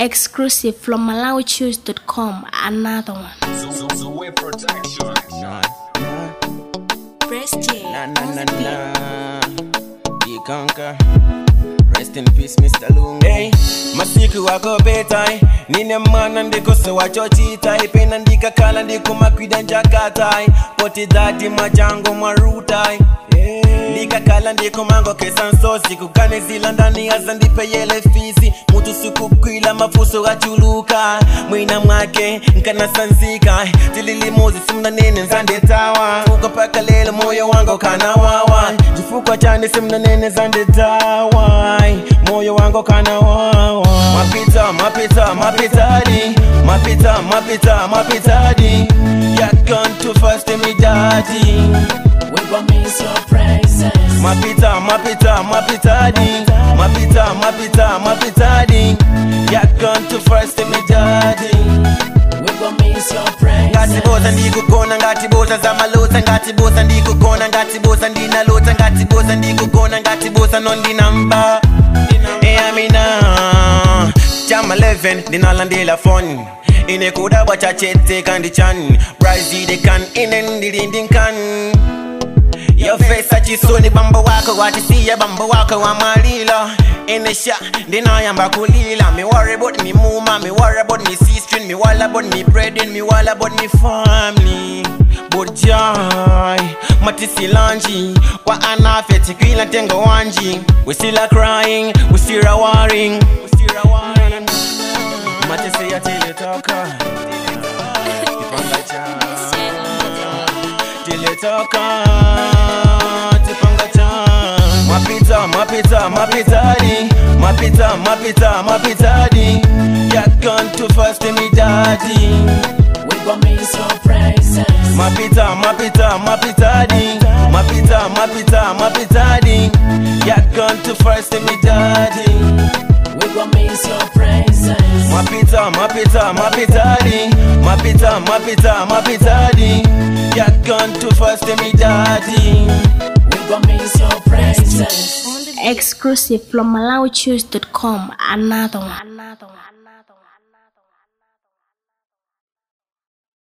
Exclusive from MalawiChoose.com. Another one. Zoe Protection. Nah, Press J. nah, nah, nah, nah. You conquer. Rest in peace, Mr. Lungu. Hey, masiku wako betai nine mana ndikoso wachochitai pena ndikakhala ndikumakwida njakatai poti dhati machango mwarutai ndikakhala ndikumango kesansosi kukane zila ndani yaza ndipeyele fisi mutu sikukwila mafuso gachuluka mwina mwake nkanasanzika tililimozi simnanene nzandetawa fuko paka lelo moyo wangu kanawawa chifukwa chane simnanene zandetawa moyo wangu kanawawa mapita mapita mapitadi mapita mapita mapitadi yakantu fast midadi We gon' miss your presence. mapita mapita mapitadi mapita mapita mapitadi yakantu fast midadi We gon' miss your presence. ngatibosa ndikugona ngatibosa zamalota ngatibosa ndikugona ngatibosa ndinalota ngatibosa ndikugona ngatibosa nondinamba eyamina chama 11 ndinalandela fon inekudabwa chachete kandi chan brazidekan inendilindinkan yofesa chisoni bambo wako watisiya bambo wako wamalila inesha ndinayamba kulila me worry about me muma me worry about me sister me worry about me brethren me worry about me family but joy matisilanji wa anafe tikwila tengo wanji we still a crying we still a worrying we still a worrying matisi ya tilitoka kipanga cha tilitoka tipanga cha mapita mapita mapitadi mapita mapita mapitadi yakantu fast midadi We gon' miss your presence. mapita mapita mapitadi mapita mapita mapitadi yakantu fast midadi We gon' miss your presence. mapita mapita mapitadi mapita mapita mapitadi yakantu fast midadi We gon' miss your presence. Exclusive from MalawiChoose.com. Another one. Another one.